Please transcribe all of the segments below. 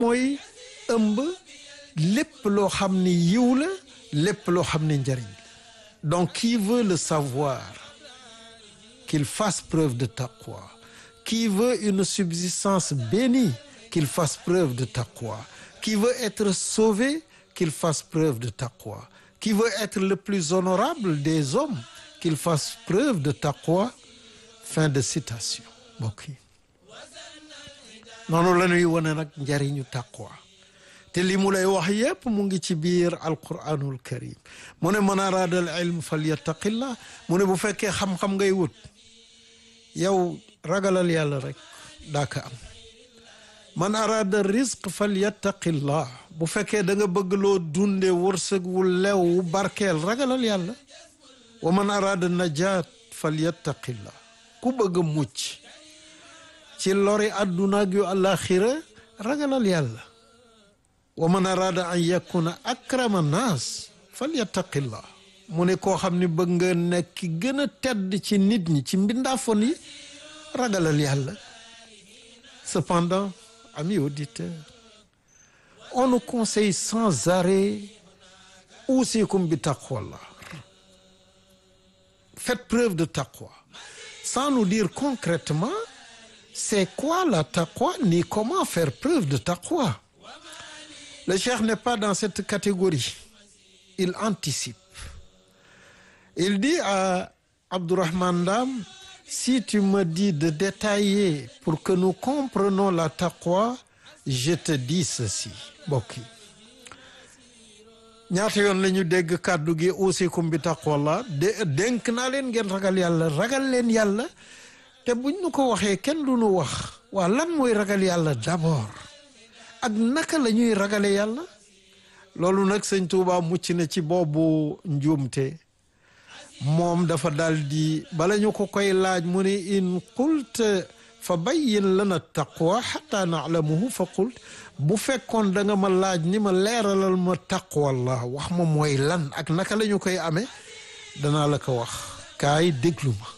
mooy ëmb lépp loo xam ni yiw la lépp loo xam ni njariñ la donc qui veut le savoir qu'il fasse preuve de taqwa qui veut une subsistance bénie qu'il fasse preuve de taqwa qui veut être sauvé qu'il fasse preuve de taqwa qui veut être le plus honorable des hommes qu'il fasse preuve de taqwa fin de citation mbokk yi noonu la ñuy wane nag njariñu taqwa te li mu lay wax yépp mu ngi ci biir alquranul karim mu ne man araada al ilm falyattaqillah mu ne bu fekkee xam-xam ngay wut yow ragalal yàlla rek daa ka am man araada rizq falyattaqillah bu fekkee da nga bëgg loo dunde wërsëg wu lew wu barkeel ragalal yàlla wa man araada najaat falyattaqillah ku bëgg a mucc ci lori àdduna ak yu àllaaxira ragalal yàlla wa man araada an yakuna akrama naas falyattaqillah mu ne koo xam ne bëgg nga nekk ki gën a tedd ci nit ñi ci mbindaafon yi ragalal yàlla cependant amis auditeurs on nous conseille sans arrêt usikum bi taqwallah faites preuve de taqwa sans nous dire concrètement c'est quoi la taqwa ni comment faire preuve de taqwa le cheikh n'est pas dans cette catégorie il anticipe il dit à Abdourahmane Dam si tu me dis de détailler pour que nous comprenions la taqwa je te dis ceci mbokk yi ñaata yoon la ñu dégg kàddu gi usikum bi taqwallah de dénk naa leen ngeen ragal yàlla ragal leen yàlla te buñ nu ko waxee kenn du nu wax waa lan mooy ragal yàlla d'abord ak naka la ñuy ragale yàlla loolu nag sëñ Tuuba mucc na ci boobu njuumte moom dafa dal di bala ñu ko koy laaj mu ne in qult fa bayyin lana taqwa xata naalamuhu fa qult bu fekkoon da nga ma laaj ni ma leeralal ma taqwallah wax ma mooy lan ak naka la ñu koy amee danaa la ko wax kaay déglu ma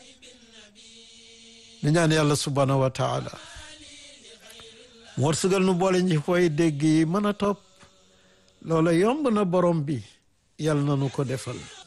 ñu ñaan yàlla subhanahu wa taala wërsëgal nu boole ñi koy dégg yi mën a topp loola yomb na borom bi yàlla na nu ko defal